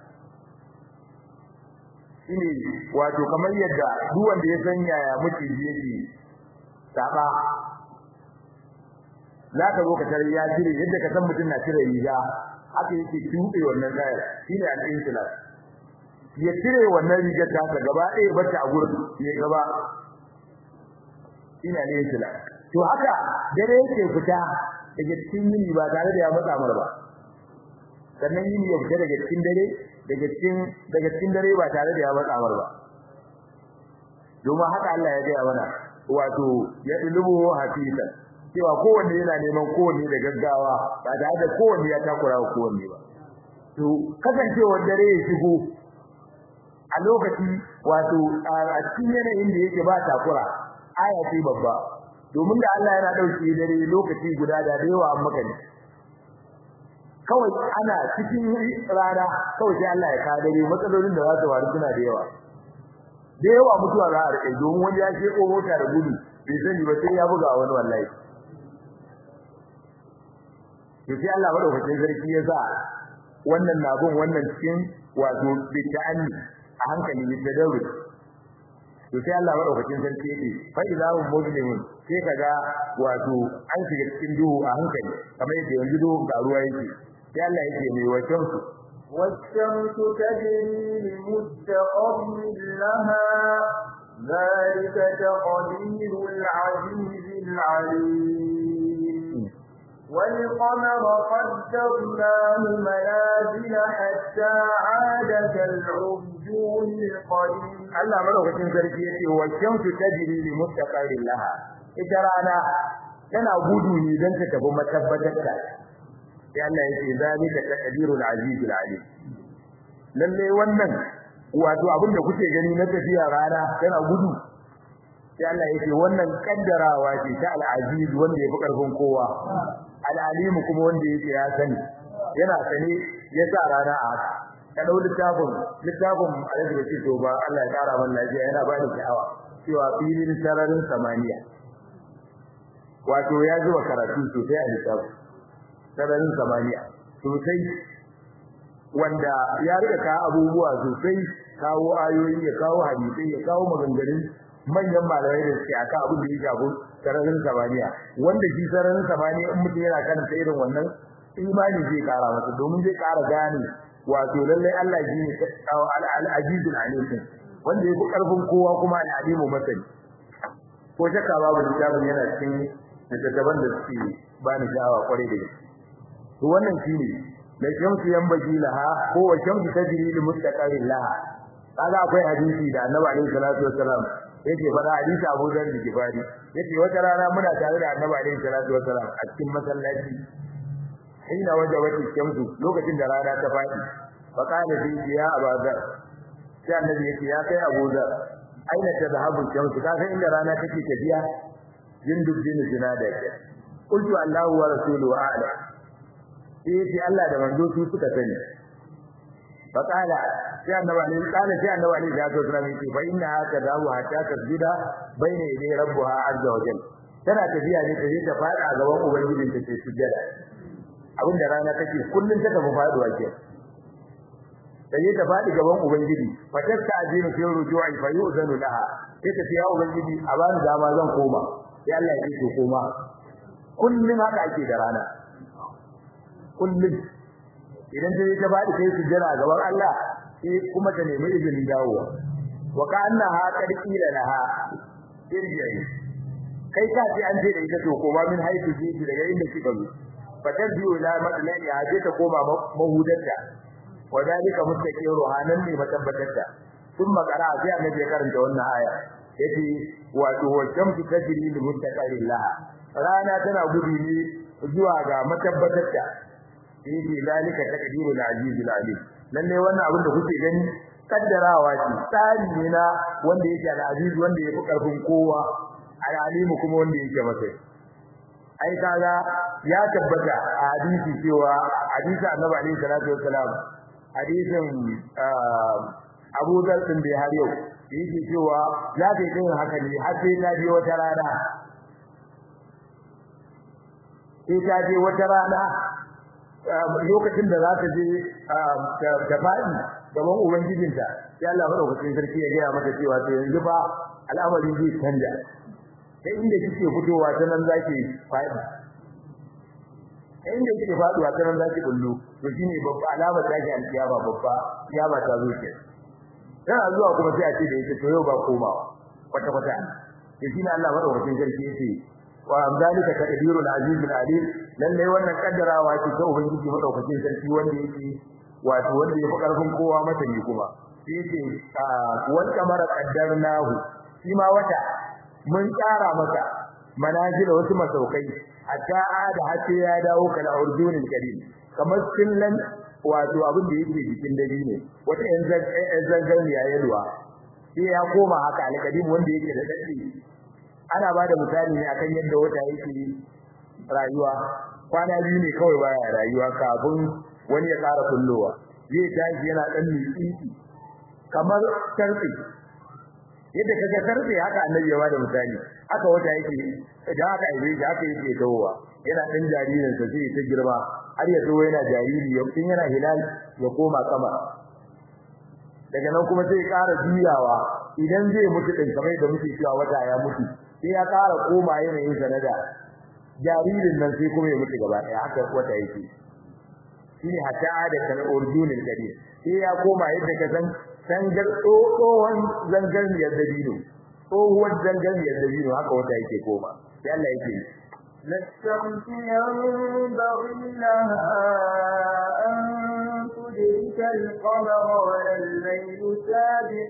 shine wato kamar yadda duk wanda ya san yaya muke yake saba za ka zo ka tare ya cire yadda ka san mutum na cire riga haka yake tuɓe wannan kayar shine al-insilaq ya cire wannan rigar ta ta gaba ɗaya bata a gurin ya gaba ina ne yake to haka dare yake fita daga cikin yini ba tare da ya matsa mar ba sannan yini ya fita daga cikin dare daga cikin daga cikin dare ba tare da ya matsa mar ba domin haka Allah ya gaya mana wato ya dulubu hafisa cewa kowanne yana neman kowanne da gaggawa ba tare da kowanne ya takura wa kowanne ba to kasancewar dare ya shigo a lokaci wato a cikin yanayin da yake ba takura aya ce babba domin da Allah yana dauke dare lokaci guda da yawa an maka ne kawai ana cikin rana kawai sai Allah ya kawo dare matsalolin da za su faru suna da yawa da yawa mutuwa za a rike domin wani ya sheko mota da gudu bai sani ba sai ya buga wani wallahi to sai Allah madaukakin sarki ya sa wannan nabun wannan cikin wato bitani a hankali ne da daure to sai Allah madaukakin sarki yake fa ilahu muslimun sai kaga wato an shiga cikin duhu a hankali kamar yadda yanzu duhu ga ruwa yake sai Allah yake mai wacan su والشمس تجري لمستقر لها ذلك تقدير العزيز العليم والقمر قدرناه منازل حتى عاد كالعرجون القديم Allah madaukakin sarki yace wa shamsu tajri li mustaqarrin laha ita rana tana gudu ne dan ta tafi matabbatar ta sai Allah yace zalika taqdirul azizul alim lalle wannan wato abin da kuke gani na tafiya rana tana gudu sai Allah yace wannan kaddarawa ce ta al-aziz wanda yafi karfin kowa al-alim kuma wanda yake ya sani yana sane ya sa rana a haka ka dau littafin littafin alaji da ce to ba Allah ya kara man lafiya yana ba ni sha'awa cewa filin sararin samaniya wato ya zuba karatu sosai a littafin sararin samaniya sosai wanda ya rika ka abubuwa sosai kawo ayoyi ya kawo hadisi ya kawo maganganun manyan malamai da suke akan abin da ya shafi sararin samaniya wanda shi sararin samaniya in mutum yana karanta irin wannan imani zai kara masa domin zai kara gane wato lallai Allah shi ne al-azizul alim wanda yafi karfin kowa kuma al-alimu masani ko shakka babu littafin yana cikin littattafan da suke ba ni sha'awa kwarai da gaske to wannan shine da shamsu yambaji laha ko wa shamsu tajri li mustaqarrin laha kaga akwai hadisi da Annabi alaihi salatu wassalam yake faɗa hadisi Abu Dharr da Kifari yace wata rana muna tare da Annabi alaihi salatu wassalam a cikin masallaci hina wajabati shamsu lokacin da rana ta fadi fa kana fi ya Abu Dharr sai Annabi yake ya kai Abu Dharr aina tadhhabu shamsu ka san inda rana take tafiya jindub bin jinada ke qultu Allahu wa rasuluhu a'lam sai Allah da manzo su suka sani fa kala sai annabi ne kala sai annabi ne ya zo tsara miki fa inna haka dawo hatta tasjuda baina idai rabbuha azza wa jalla tana tafiya ne ta je ta fada gaban ubangijin ta ce sujjada abinda rana take kullun ta tafi faduwa ke ta je ta fadi gaban ubangiji fa tasta azinu fi ruju'i fa yu'zanu laha sai ta ya ubangiji a bani dama zan koma sai Allah ya ce koma kullun haka ake da rana kullum idan ta ta faɗi sai sujjada gaban Allah sai kuma ta nemi izinin dawowa wa ka'annaha qad qila laha irji'i kai ka ce an ce da ita to koma min haifu ji daga inda kika zo fatar biyu ila madlani a je ta koma mahudarta wa dalika mustaqiru hanan ne matabbatarta sun makara sai annabi ya karanta wannan aya yace wato wa shamsu tajri li mustaqarrin laha rana tana gudu ne zuwa ga matabbatarta yace dalika taqdirul azizul alim lalle wannan abin da kuke gani kaddarawa ce tsari ne na wanda yake al-aziz wanda yake karfin kowa al-alim kuma wanda yake masa ai kaga ya tabbata a hadisi cewa hadisi annabi alaihi salatu wassalam hadisin Abu Dhar din da har yau yake cewa za ka yi haka ne har sai ta je wata rana sai ta je wata rana lokacin da za ta je ta faɗi gaban ubangijinta sai Allah madaukakin sarki ya gaya mata cewa to yanzu ba al'amarin zai canja sai inda kike fitowa ta nan zaki faɗi sai inda kike faduwa ta nan zaki bullo to shine babba alama ta ke alkiyama babba kiyama ta zo ke yana zuwa kuma sai a ce da ita to yau ba komawa kwata kwata to shine Allah madaukakin sarki yace wa amdalika taqdirul azizul alim lalle wannan kaddarawa ce ta ubangiji madaukakin sarki wanda yake wato wanda yafi karfin kowa mata ne kuma sai yace wal kamara qaddarnahu shi ma wata mun tsara maka manazila wasu masaukai hatta ada hatta ya dawo kala urdunin karim kamar sillan wato abin da yake jikin dabi ne wata yan zangan ya yalwa sai ya koma haka alkadim wanda yake da dadi ana bada misali ne akan yadda wata yake rayuwa kwana biyu ne kawai baya rayuwa kafin wani ya ƙara kullowa zai tashi yana dan mitsitsi kamar tarbi yadda kaga tarbe haka annabi ya bada misali haka wata yake idan aka aibe shi haka yake dawowa yana dan jaririn sa sai ta girma har ya zo yana jariri ya tun yana hilal ya koma sama daga nan kuma sai ƙara juyawa idan zai mutu din kamar da muke cewa wata ya mutu sai ya ƙara koma yanayin sanada jaririn nan sai kuma ya mutu gaba ɗaya haka wata yake shine hatta da kan urdunil kadir sai ya koma yadda ka san zangar tsohon zangarniyar dabino tsohuwar zangarniyar dabino haka wata yake koma sai Allah yake للشمس ينبغي لها أن تدرك القمر ولا الليل سابق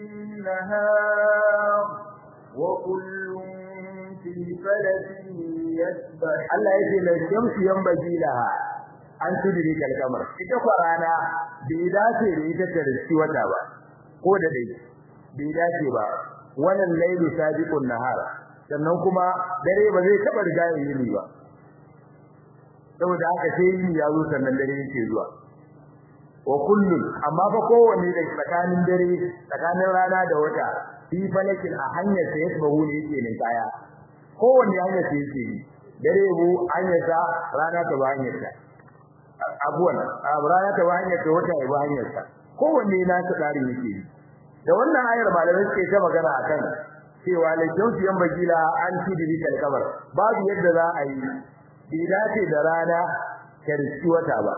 النهار وكل في فلك يسبح Allah yake للشمس ينبغي لها an tudiri kalkamar ita kwarana bai dace da ita ta riski wata ba ko da dai bai dace ba wannan lailu sabiqun nahar sannan kuma dare ba zai taba riga yini ba saboda haka sai yini ya zo sannan dare yake zuwa wa kullun amma fa kowanne da tsakanin dare tsakanin rana da wata fi falakin a hanyar sa yasbahu ne yake ne kaya kowanne hanyar sa yake dare bu hanyar sa rana ta ba hanyar sa abuwan rana ta hanyar ta wata ba hanyar ta kowanne na ta tsari yake da wannan ayar malamai suke ta magana akan cewa la jawsi yan bagila an tudiri kal kabar babu yadda za a yi bai dace da rana ta riski wata ba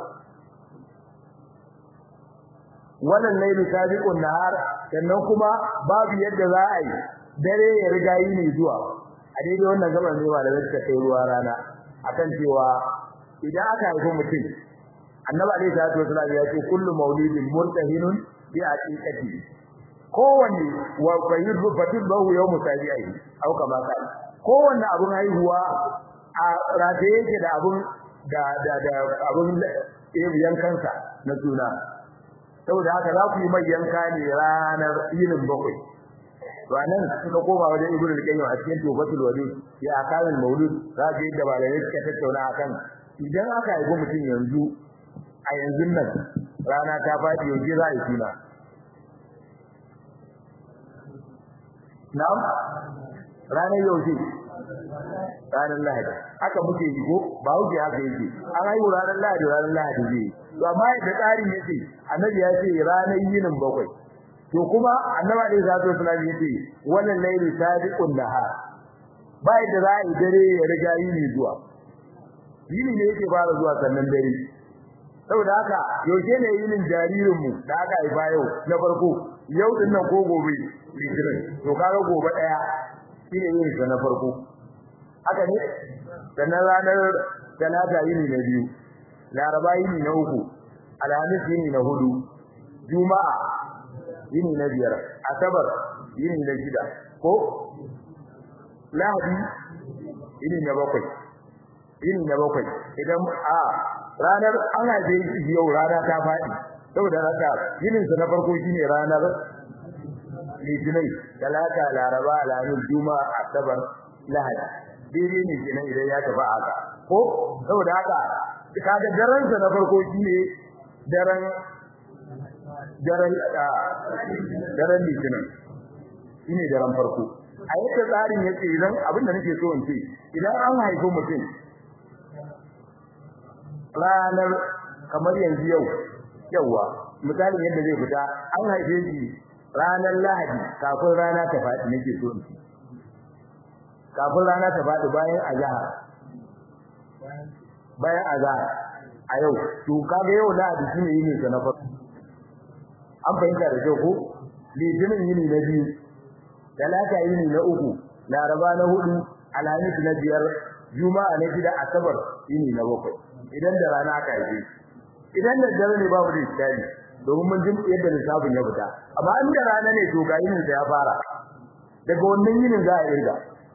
wannan lailu sabiqun nahar sannan kuma babu yadda za a yi dare ya riga yi ne zuwa a daidai wannan gaban ne malamai suka kai ruwa rana akan cewa idan aka haifi mutum annabi alayhi salatu wasallam ya ce kullu maulidin murtahinun bi aqiqati kowanne wa fayyid fatibahu yawm sabi'i au kama kai kowanne abun haihuwa a rata yake da abun da da da abun yankansa na suna saboda haka za ku yi mai yanka ne ranar yinin bakwai to anan suka koma wajen ibnu al-qayyim a cikin tufatul wadud ya akalul maulud za ga yadda malamai suka tattauna akan idan aka haifi mutum yanzu a yanzu nan rana ta faɗi yaushe za a yi suna na'am ranar yaushe ranar lahadi haka muke yi ko ba wuce haka yake an haihu ranar lahadi ranar lahadi zai to amma da tsarin yake annabi ya ce ranar yinin bakwai to kuma annabi da zai zo sunan yace wannan layli sabiqun nahar ba yadda za a yi dare ya riga yini zuwa yini ne yake fara zuwa sannan dare saboda haka yaushe ne yinin jaririn mu da aka haifa yau na farko yau din nan ko gobe litinin to kaga gobe daya shine yin sa na farko haka ne sannan ranar talata yini na biyu laraba yini na uku alhamis yini na hudu juma'a yini na biyar asabar yini na shida ko lahadi yini na bakwai yini na bakwai idan a ranar an haife shi yau rana ta faɗi saboda haka yinin sa na farko shine ranar litinin talata laraba alhamis juma'a asabar lahadi daidai ne kenan idan ya tafi haka ko saboda haka kaga daren sa na farko shine daren daren daren litinin shine daren farko a yadda tsarin yake idan abin da nake so in ce idan an haifi mutum ranar kamar yanzu yau yawa misalin yadda zai fita an haife shi ranar lahadi kafin rana ta faɗi nake so in ce kafin rana ta faɗi bayan azhar bayan azhar a yau to kaga yau lahadi shine yini sa na farko an fahimta da kyau ko litinin yini na biyu talata yini na uku laraba na hudu alhamis na biyar juma'a na shida asabar yini na bakwai idan da rana aka yi idan da dare ne babu da iskali domin mun jin yadda lissafin ya fita amma in da rana ne to ga yinin sa ya fara daga wannan yinin za a irga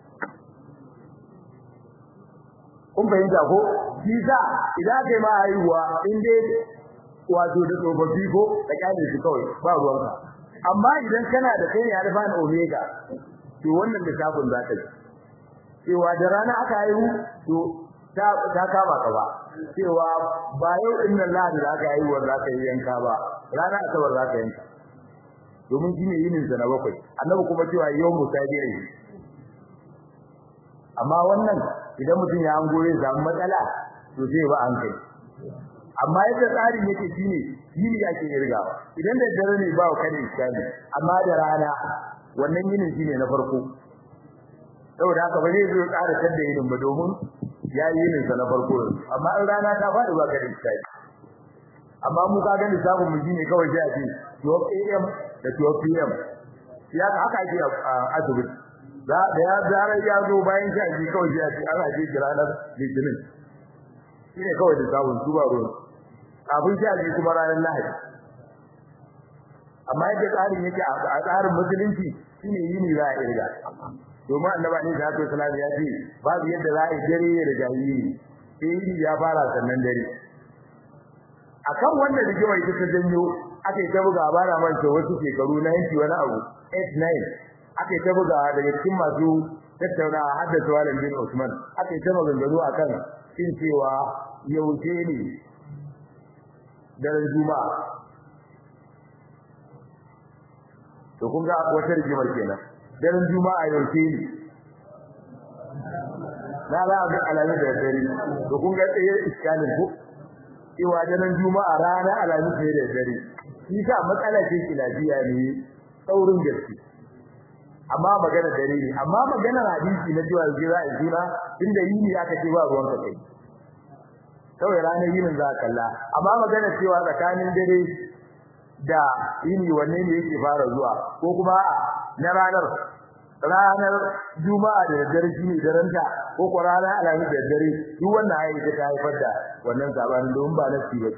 kun fahimta ko shi sa idan kai ma haihuwa in dai wato da tsofaffi ko da kyale su kawai ba ruwanka amma idan kana da kai ne alfa na omega to wannan lissafin za ta yi cewa da rana aka haihu to ta ta kama ka ba cewa ba yau din nan lahadi da aka haihuwar za ka yi yanka ba rana asabar za ka yanka domin shi ne yinin sa na bakwai annabi kuma cewa yau musabi'i amma wannan idan mutum ya hango zai samu matsala to sai ba an kai amma yadda tsarin yake shine yini yake irgawa idan da dare ne ba ka da iskani amma da rana wannan yinin shine na farko saboda haka ba zai zo tsara tadda yinin ba domin ya yi yinin sa na farko amma in rana ta faɗi ba ka da iskani amma mu ka ga lissafin mu shine kawai sai a ce 12 am da 12 pm ya haka ake a asibiti da ya zarar ya zo bayan sha ji kawai sai a ce ana ce ranar litinin shine kawai da sabon su ba ruwan abin sha ji kuma ranar lahadi amma yadda tsarin yake a tsarin musulunci shine yini za a irga domin annabi ne da sallallahu ya ce babu yadda za a yi dare da jahili sai yini ya fara sannan dare akan wannan rigimar ita ta janyo aka yi ta buga bara manta wasu shekaru na yanki wani abu 8 9 aka yi ta buga daga cikin masu tattaunawa har da Salim bin Usman aka yi ta maganganu akan cin cewa yaushe ne daren juma'a to kun ga wata rigimar kenan daren juma'a yaushe ne na za a ga alamu da dare to kun ga tsaye iskalin ku cewa daren juma'a rana alamu da dare shi sa matsala ce kilafiya ne saurin gaske amma magana dare ne amma magana hadisi na cewa zai za a juna inda yini aka ce ba ruwan ka kai kawai ranar yinin za ka kalla amma magana cewa tsakanin dare da yini wanne ne yake fara zuwa ko kuma na ranar ranar juma'a da dare shine daren ta ko ko ranar alhamis da dare duk wannan ayi ta haifar da wannan sabanin don ba na ba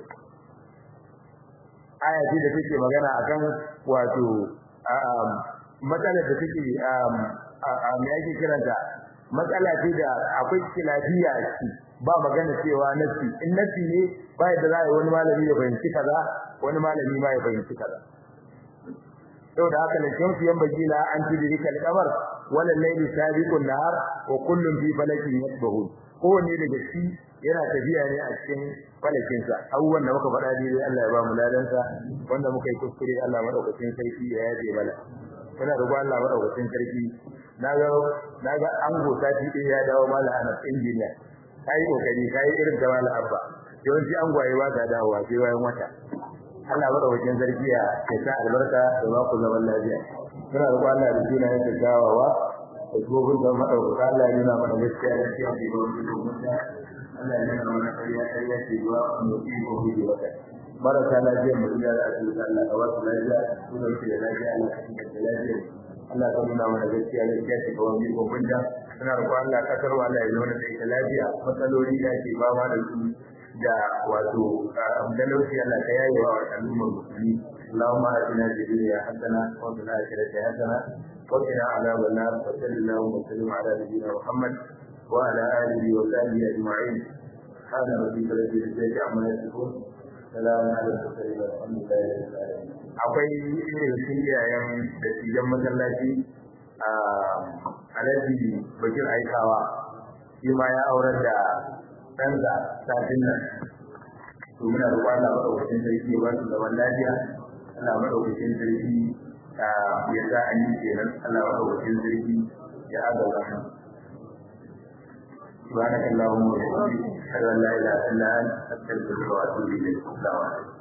aya ce da take magana akan wato matsalar da take a me yake kiranta matsala ce da akwai kilafiya a ciki ba magana cewa nasi in nasi ne ba yadda za a yi wani malami ya fahimci kaza wani malami ma ya fahimci kaza saboda haka ne shamsu yan bagila an tudrika al-qamar wala layli sabiqun nahar wa kullun fi falakin yasbahun kowanne daga shi yana tafiya ne a cikin falakin sa abubuwan da muka faɗa dai Allah ya ba mu ladan sa wanda muka yi kuskure Allah madaukakin sarki ya yaje mana muna roƙo Allah madaukakin sarki naga naga an gota shi din ya dawo mala ana injiniya kai kokari kai irin da mala abba yawanci an gwaye ba ta dawowa sai bayan wata Allah madaukakin sarki ya sa albarka da ba ku zaman lafiya muna roƙo Allah da suna yin gawawa da gobin da madaukaka Allah ya nuna mana gaskiya da cikin da gobe Allah ya nuna mana kariya kariya ce zuwa mu yi gobe da wata marasa lafiya mu da asibiti Allah ka wasu lafiya su da su da lafiya Allah ka kinka lafiya Allah ka nuna mana gaskiya gaskiya ce ga wani gobe da suna roƙon Allah ka karwa Allah ya nuna da ita lafiya matsaloli da ke fama da su da wato dalauci Allah ka yaye wa al'ummar musulmi اللهم آتنا في الدنيا حسنة وفي الآخرة حسنة وقنا عذاب النار وصل اللهم وسلم على نبينا محمد وعلى آله وصحبه أجمعين سبحان ربك رب العزة عما يصفون سلام على المرسلين والحمد لله رب العالمين akwai irin sun iyayen da cijan masallaci a alaji bakir aikawa shi ma ya aurar da ɗansa satin nan to muna roƙon Allah maɗaukakin sarki ya ba su zaman lafiya Allah maɗaukakin sarki ya sa an yi kenan Allah maɗaukakin sarki ya agaza mu سبحانك اللهم وبحمدك اشهد ان لا اله الا انت استغفرك واتوب اليك السلام عليكم